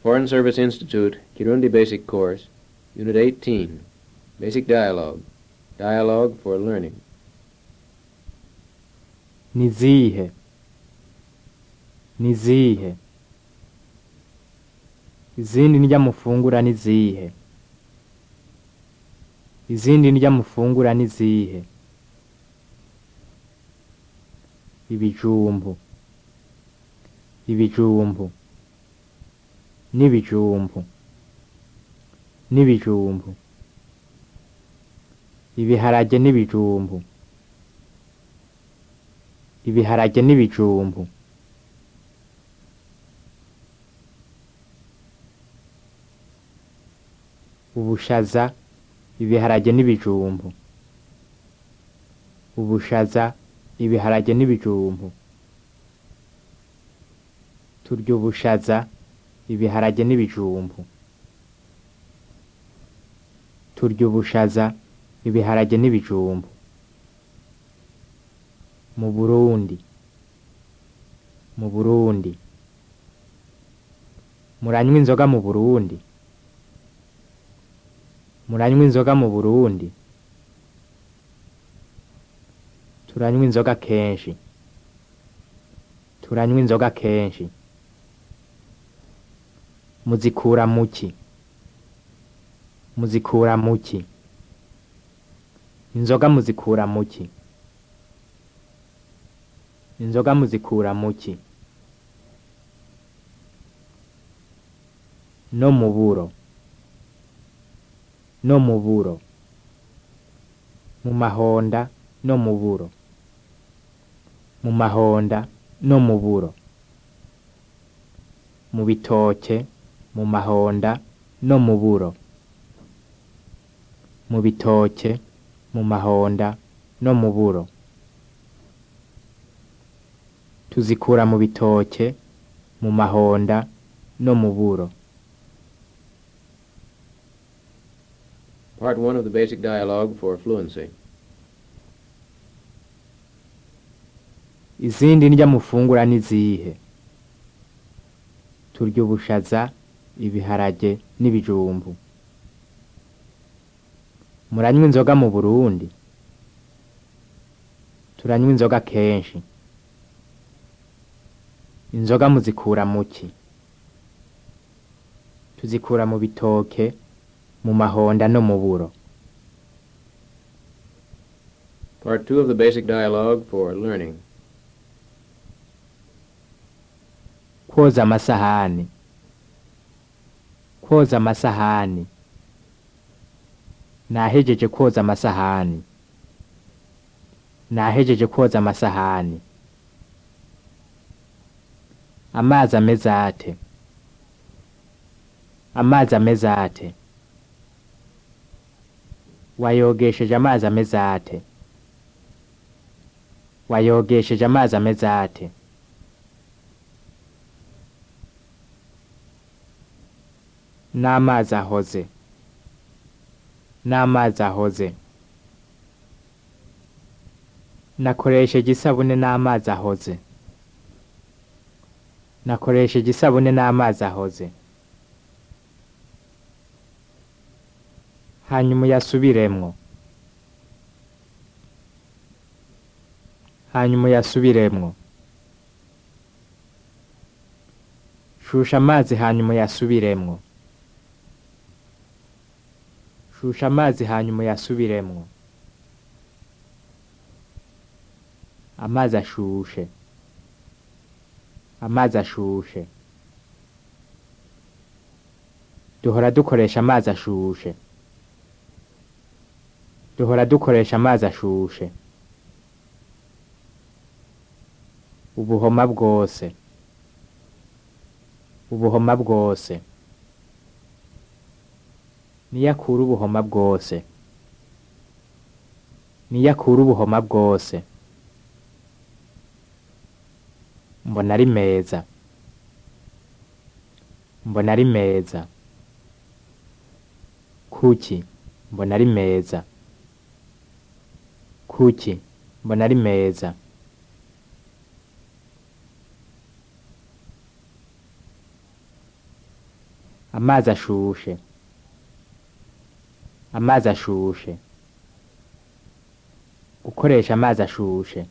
Foreign Service Institute, Kirundi Basic Course, Unit 18, Basic Dialogue, Dialogue for Learning. nizihe nizihe izindi ndya mufungura nizihe izindi ndya mufungura nizihe ibijumbu ibijumbu n'ibijumbu n'ibijumbu ibiharage n'ibijumbu ibiharage n'ibijumbu ubushaza ibiharage n'ibijumbu ubushaza ibiharage n'ibijumbu turya ubushaza ibiharage n'ibijumbu turya ubushaza ibiharage n'ibijumbu mu Burundi mu Burundi muranywa inzoga mu Burundi muranywa inzoga mu Burundi turanywa inzoga kenshi turanywa inzoga kenshi muzikura muki muzikura muki inzoga muzikura muki inzoga muzikura muki no mu buro no mu buro mu mahonda no mu buro mu mahonda no mu buro mu bitoke mu mahonda no mu buro mu bitoke mu mahonda no mu buro tuzikura mu bitoke mu mahonda no mu buro Part 1 of the Basic Dialogue for Fluency. izindi ndya mufungura nizihe turya ubushaza ibiharage n'ibijumbu muranywa inzoga mu Burundi turanywa inzoga kenshi inzoga muzikura muki tuzikura mu bitoke mu mahonda no mu buro Part 2 of the Basic Dialogue for Learning. kwoza amasahani kwoza amasahani nahejeje kwoza amasahani nahejeje kwoza amasahani amazi ameze ate amazi ameze ate wayogesheje amazi ameze ate wayogesheje amazi ameze ate n'amazi ahoze n'amazi ahoze nakoresheje isabune n'amazi ahoze nakoresheje isabune n'amazi ahoze hanyuma uyasubiremwo hanyuma uyasubiremwo shusha amazi hanyuma uyasubiremwo shusha amazi hanyuma uyasubiremwo amazi ashushe amazi ashushe duhora dukoresha amazi ashushe duhora dukoresha amazi ashushe ubuhoma bwose ubuhoma bwose niyo akura ubuhoma bwose niyo akura ubuhoma bwose mbona ari meza mbona ari meza kuki mbona ari meza kuki mbona ari meza amazi ashushe amazi ashushe gukoresha amazi ashushe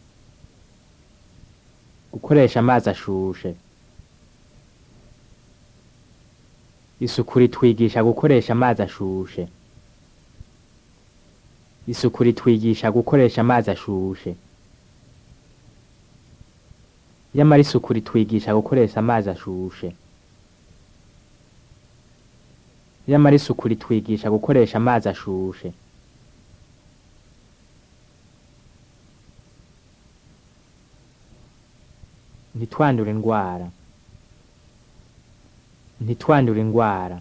gukoresha amazi ashushe isuku ritwigisha gukoresha amazi ashushe isuku ritwigisha gukoresha amazi ashushe nyamara isuku ritwigisha gukoresha amazi ashushe nyamara isuku ritwigisha gukoresha amazi ashushe ntitwandure indwara ntitwandure indwara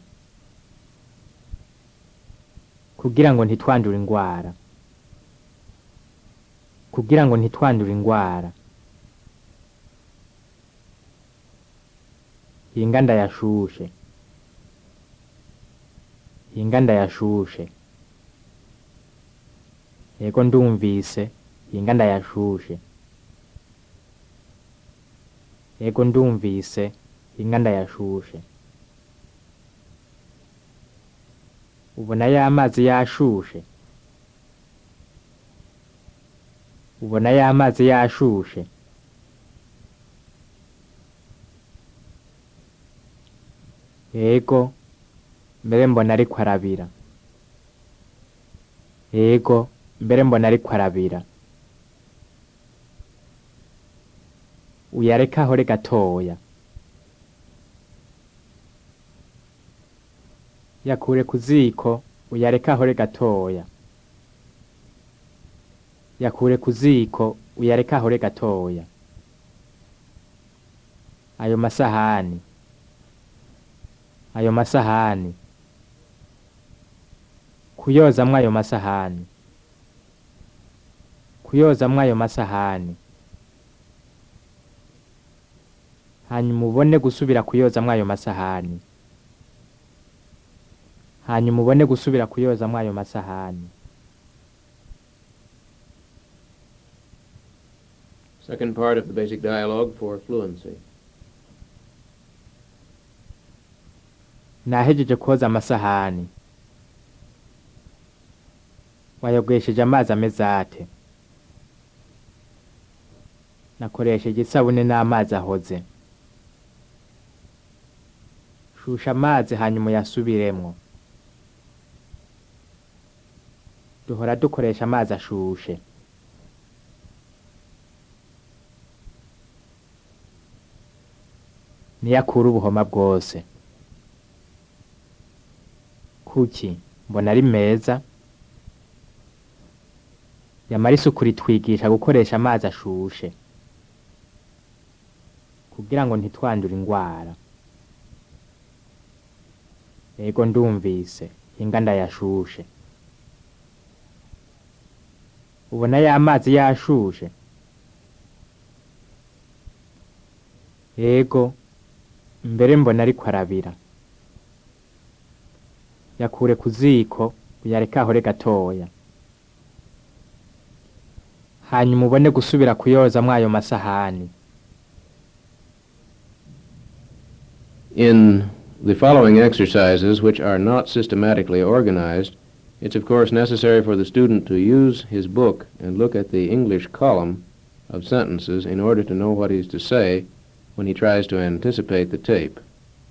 kugira ngo ntitwandure indwara kugira ngo ntitwandure indwara hinga ndayashushe hinga ndayashushe yego ndumvise hinga ndayashushe yego ndumvise hinga ndayashushe ubona ya mazi yashushe ubona ya mazi yashushe yego mbere mbona ariko arabira yego mbere mbona ariko arabira uyareka ahore gatoya yakure ku ziko uyareka ahore gatoya yakure ku ziko uyareka ahore gatoya ayo masahani ayo masahani kuyozamwo ayo masahani kuyozamwo ayo masahani hanyuma ubone gusubira kuyozamwo ayo masahani hanyuma ubone gusubira kuyozamwo ayo masahani Second part of the basic dialogue for fluency. nahejeje koza amasahani wayogesheje amazi ameze ate nakoresheje isabune n'amazi ahoze shusha amazi hanyuma uyasubiremwo duhora dukoresha amazi ashushe niyo akura ubuhoma bwose kuki mbona ari meza yamara isuku ritwigisha gukoresha amazi ashushe kugira ngo ntitwandure indwara yego ndumvise hinga ndayashushe ubona ya mazi yashushe yego mbere mbona ariko arabira yakure ku ziko uyareka ahore gatoya hanyuma ubone gusubira kuyozamwo ayo masahani In the following exercises, which are not systematically organized, it's of course necessary for the student to use his book and look at the English column of sentences in order to know what he's to say when he tries to anticipate the tape.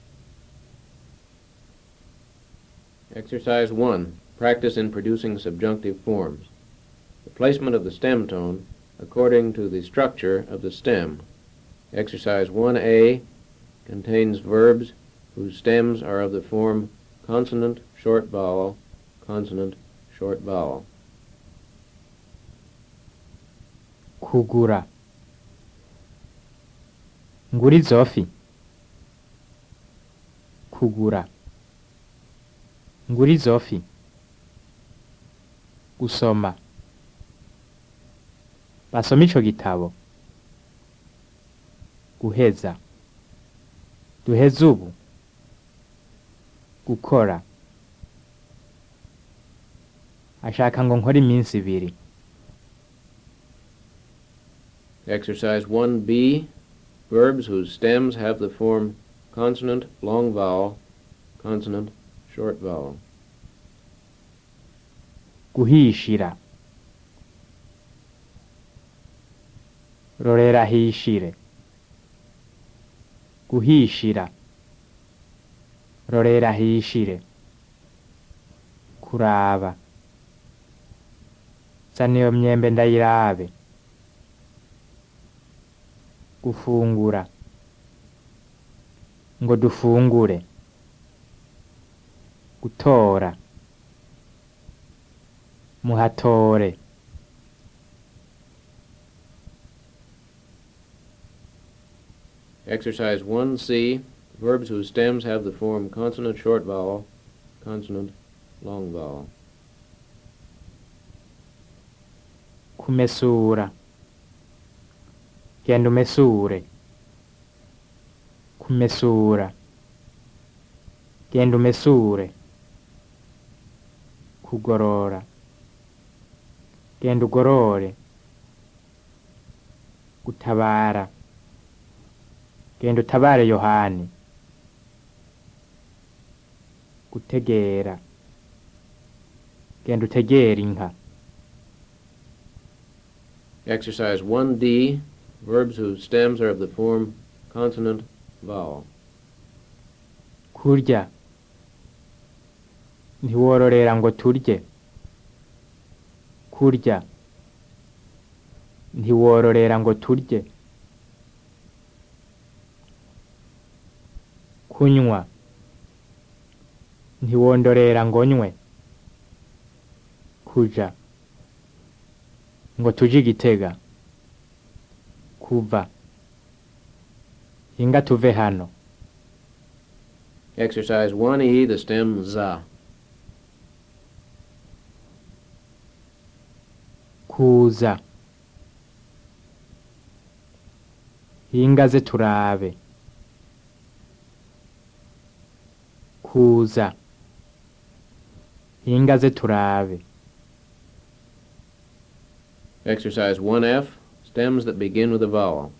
Exercise 1. Practice in producing subjunctive forms. The placement of the stem tone according to the structure of the stem. Exercise 1A contains verbs whose stems are of the form consonant, short vowel, consonant, short vowel. kugura ngura izofi kugura ngura izofi gusoma basoma ico gitabo guheza duheze ubu gukora ashaka ngo nkore iminsi ibiri Exercise 1B, verbs whose stems have the form consonant, long vowel, consonant, short vowel. guhishira rorera hishire guhishira rorera hishire kuraba zana iyo myembe ndayirabe gufungura ngo dufungure gutora muhatore Exercise 1C, verbs whose stems have the form consonant, short vowel, consonant, long vowel. kumesura genda umesure kumesura genda umesure kugorora genda ugorore gutabara genda utabare yohani gutegera genda utegere inka Exercise 1D, verbs whose stems are of the form consonant, vowel. kurya ntiwororera ngo turye kurya ntiwororera ngo turye kunywa ntiwondorera ngo nywe kuja ngo tuje igitega kuva hinga tuve hano Exercise 1E, the stem za. kuza hingaze turabe kuza hingaze turabe Exercise 1F, stems that begin with a vowel.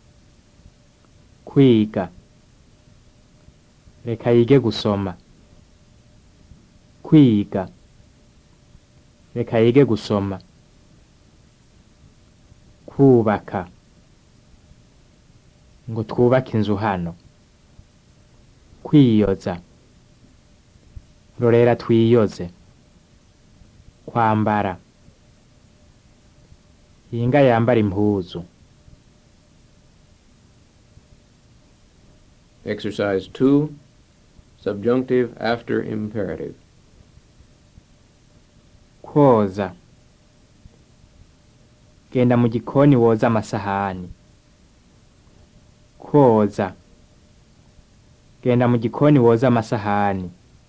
kwiga reka yige gusoma kwiga reka yige gusoma kubaka ngo twubake inzu hano kwiyoza rorera twiyoze kwambara hinga yambara impuzu Exercise 2, subjunctive after imperative. koza genda mu gikoni woza amasahani koza genda mu gikoni woza amasahani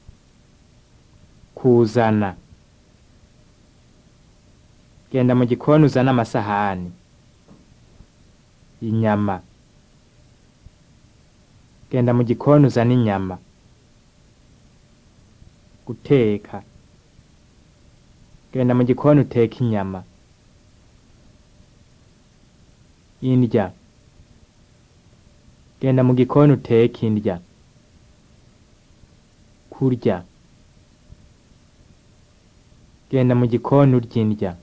kuzana genda mu gikoni uzana amasahani inyama genda mu gikoni uzana inyama guteka genda mu gikoni uteka inyama indya genda mu gikoni uteke indya kurya genda mu gikoni urya indya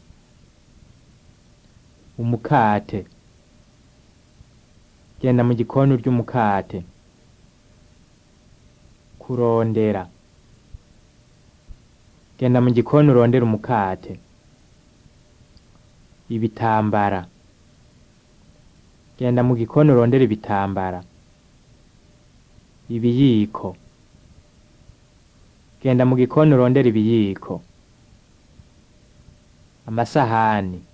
umukate genda mu gikoni urya umukate kurondera genda mu gikoni urondera umukate ibitambara genda mu gikoni urondera ibitambara ibiyiko genda mu gikoni urondera ibiyiko amasahani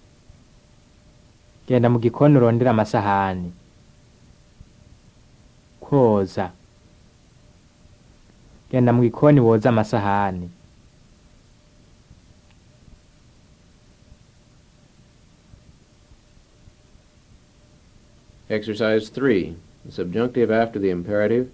genda mu gikoni urondera amasahani koza genda mu gikoni woza amasahani Exercise 3, the subjunctive after the imperative.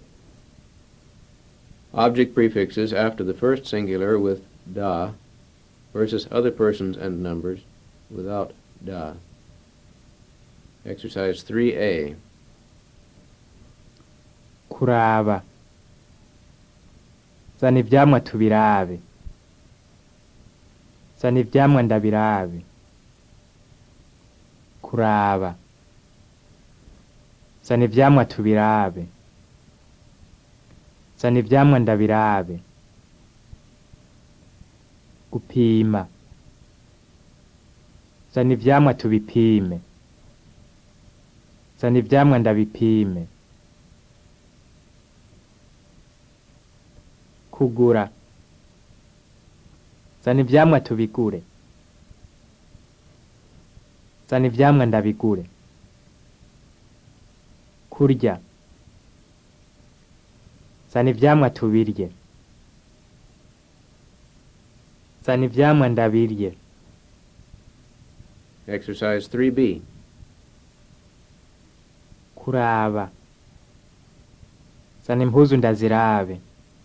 Object prefixes after the first singular with da versus other persons and numbers without da. Exercise 3A. kuraba zana ivyamwa tubirabe zana ivyamwa ndabirabe kuraba zana ivyamwa tubirabe zana ivyamwa ndabirabe gupima zana ivyamwa tubipime zana ivyamwa ndabipime kugura zana ivyamwa tubigure zana ivyamwa ndabigure kurya zana ivyamwa tubirye zana ivyamwa ndabirye Exercise 3B. kuraba zana impuzu ndazirabe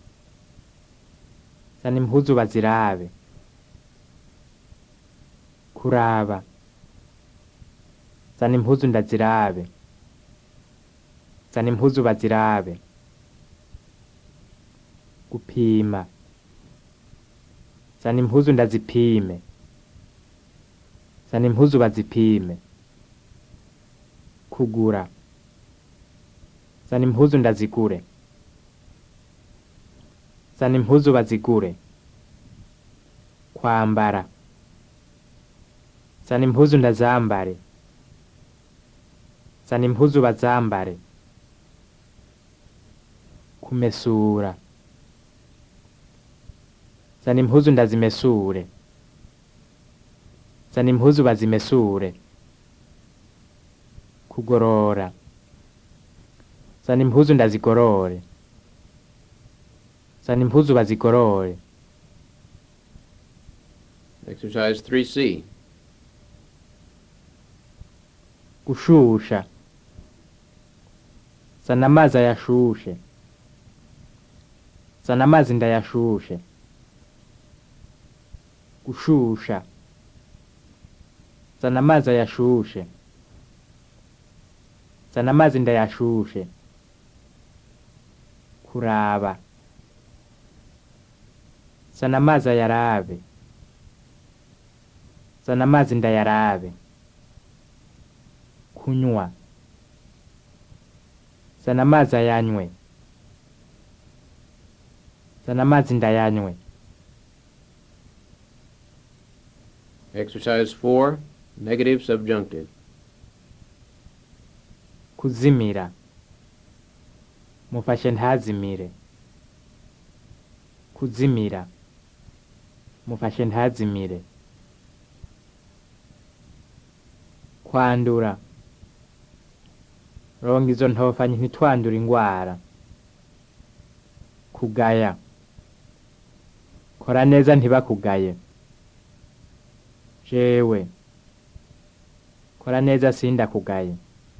zana impuzu bazirabe kuraba zana impuzu ndazirabe zana impuzu bazirabe gupima zana impuzu ndazipime zana impuzu bazipime kugura zana impuzu ndazigure zana impuzu bazigure kwambara zana impuzu ndazambare zana impuzu bazambare kumesura zana impuzu ndazimesure zana impuzu bazimesure kugorora zana impuzu ndazigorore zana impuzu bazigorore Exercise 3C. gushusha zana amazi ayashushe zana amazi ndayashushe gushusha zana amazi ayashushe zana amazi ndayashushe kuraba zana amazi ayarabe zana amazi ndayarabe kunywa zana amazi ayanywe zana amazi ndayanywe Exercise 4. Negative subjunctive. kuzimira mufashe ntazimire kuzimira mufashe ntazimire kwandura ronga izo ntofanyi ntitwandure ingwara kugaya kora neza ntibakugaye jewe kora neza sindakugaye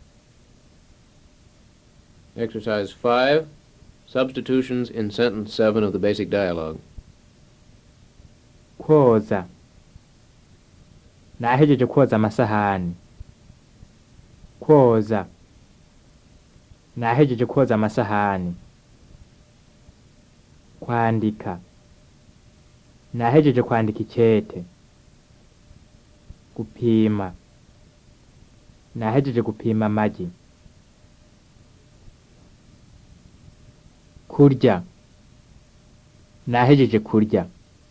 Exercise 5. Substitutions in sentence 7 of the basic dialogue. kwoza nahejeje kwoza amasahani kwoza nahejeje kwoza amasahani kwandika nahejeje kwandika icyete gupima nahejeje gupima amagi kurya nahejeje kurya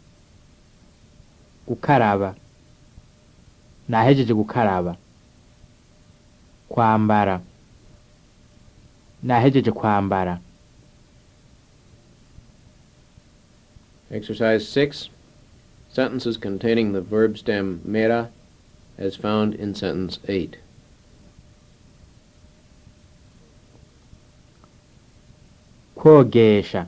gukaraba nahejeje gukaraba kwambara nahejeje kwambara Exercise 6. Sentences containing the verb stem mera as found in sentence 8. kwogesha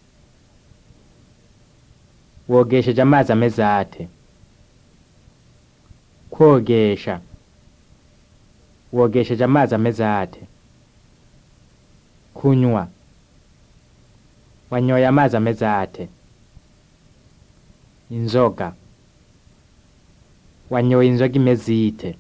wogesheje amazi ameze ate kwogesha wogesheje amazi ameze ate kunywa wanyoye amazi ameze ate inzoga wanyoye inzoga imeze ite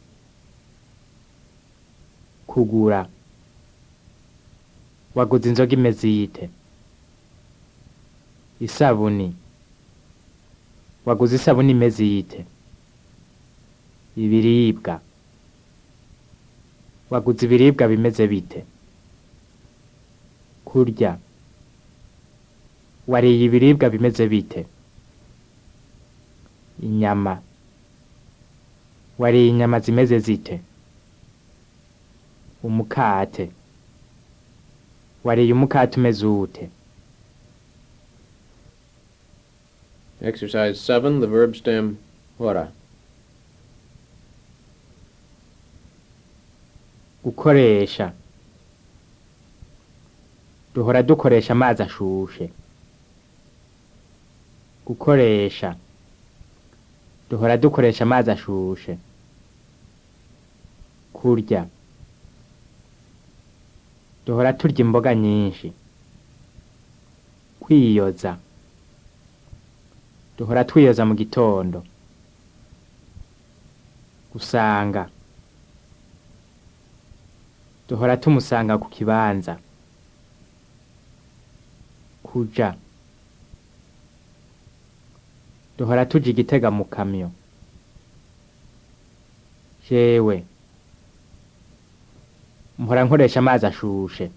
kugura waguze inzoga imeze ite isabuni waguze isabuni imeze yite ibiribwa waguze ibiribwa bimeze bite kurya wariye ibiribwa bimeze bite inyama wariye inyama zimeze zite umukate wariye umukate umeze ute Exercise 7, the verb stem hora. gukoresha duhora dukoresha amazi ashushe gukoresha duhora dukoresha amazi ashushe kurya duhora turya imboga nyinshi kwiyoza duhora twiyoza mu gitondo gusanga duhora tumusanga ku kibanza kuja duhora tuja igitega mu kamyo jewe mpora nkoresha amazi ashushe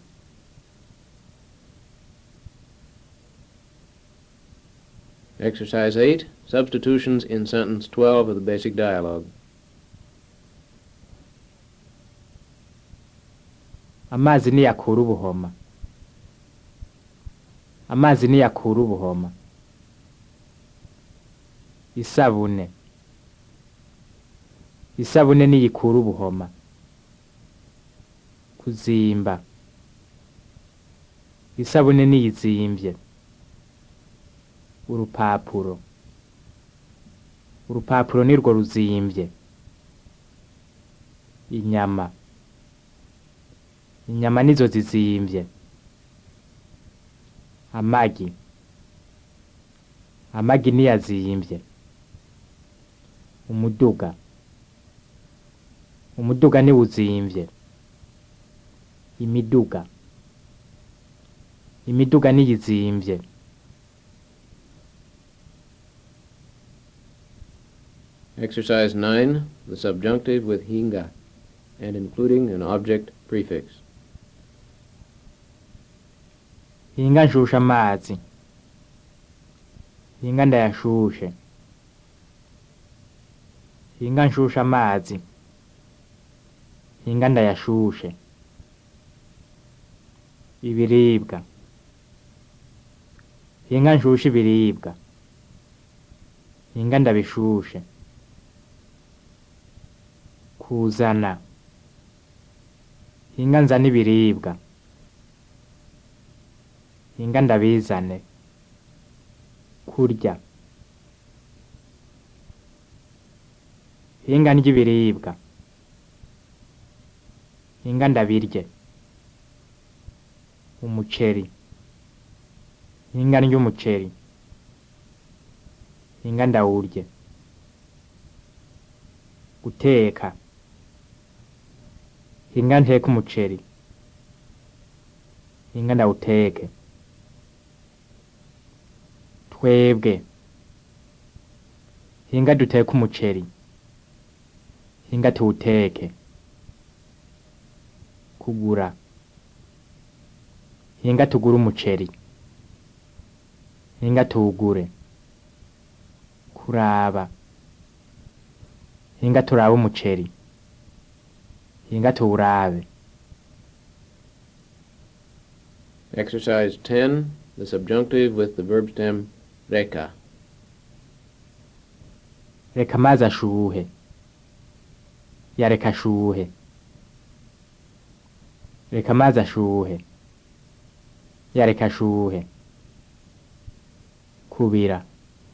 Exercise 8, substitutions in sentence 12 of the basic dialogue. amazi niyakura ubuhoma amazi niyakura ubuhoma isabune isabune niyikura ubuhoma kuzimba isabune niyizimvye urupapuro urupapuro nirwo ruzimvye inyama inyama nizo zizimvye amagi amagi niyazimvye umuduga umuduga niwuzimvye imiduga imiduga niyizimvye Exercise 9, the subjunctive with hinga and including an object prefix. hinga nshusha amazi hinga ndayashushe hinga nshusha amazi hinga ndayashushe ibiribwa hinga nshushe ibiribwa hinga ndabishushe kuzana hinga nzana ibiribwa hinga ndabizane kurya hinga ndya ibiribwa hinga ndabirye umuceri hinga ndya umuceri hinga ndawurye guteka hinga nteke umuceri hinga ndawuteke twebwe hinga duteke umuceri hinga tuwuteke kugura hinga tugure umuceri hinga tuwugure kuraba hinga turabe umuceri hinga tuwurabe Exercise 10, the subjunctive with the verb stem reka. reka amazi ashuhe yareka ashuhe reka amazi ashuhe yareka ashuhe kubira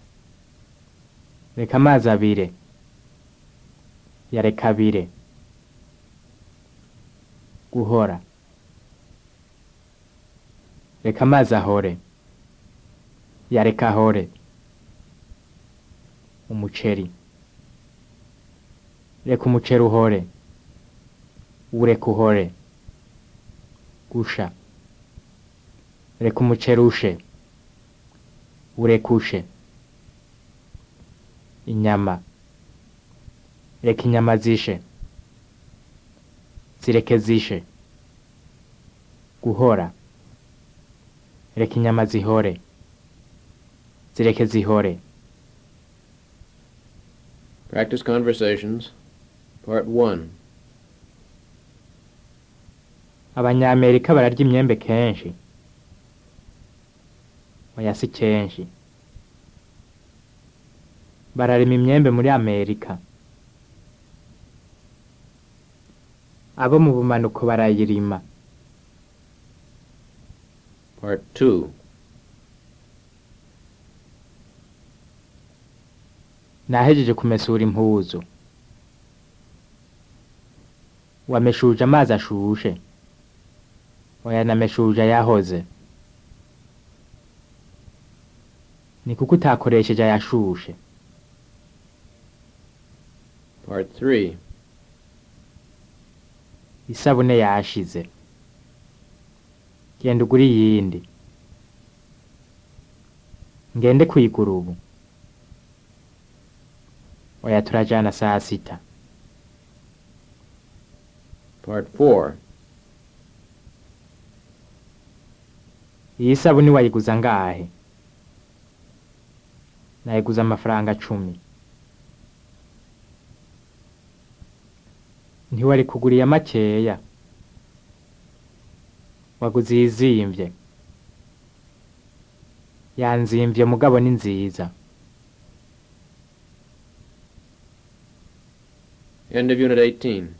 reka amazi abire yareka abire guhora reka amazi ahore yareka ahore umuceri reka umuceri uhore ureka uhore gusha reka umuceri ushe urekushe inyama reka inyama zishe zireke zishe guhora reka inyama zihore zireke zihore Practice conversations. Part 1. abanyamerika bararya imyembe kenshi oya si kenshi bararima imyembe muri amerika abo mu bumanuko barayirima Part 2. nahejeje kumesura impuzu wameshuje amazi ashushe oya nameshuje ayahoze ni kuko utakoresheje ayashushe Part 3. isabune yashize genda ugure iyindi ngende kuyigura ubu oya turajana saa sita Part 4. iyi sabuni wayiguza ngahe nayiguza amafaranga cumi ntiwari kuguriya makeya waguze iyizimvye yanzimvye mugabo ni nziza End of Unit 18.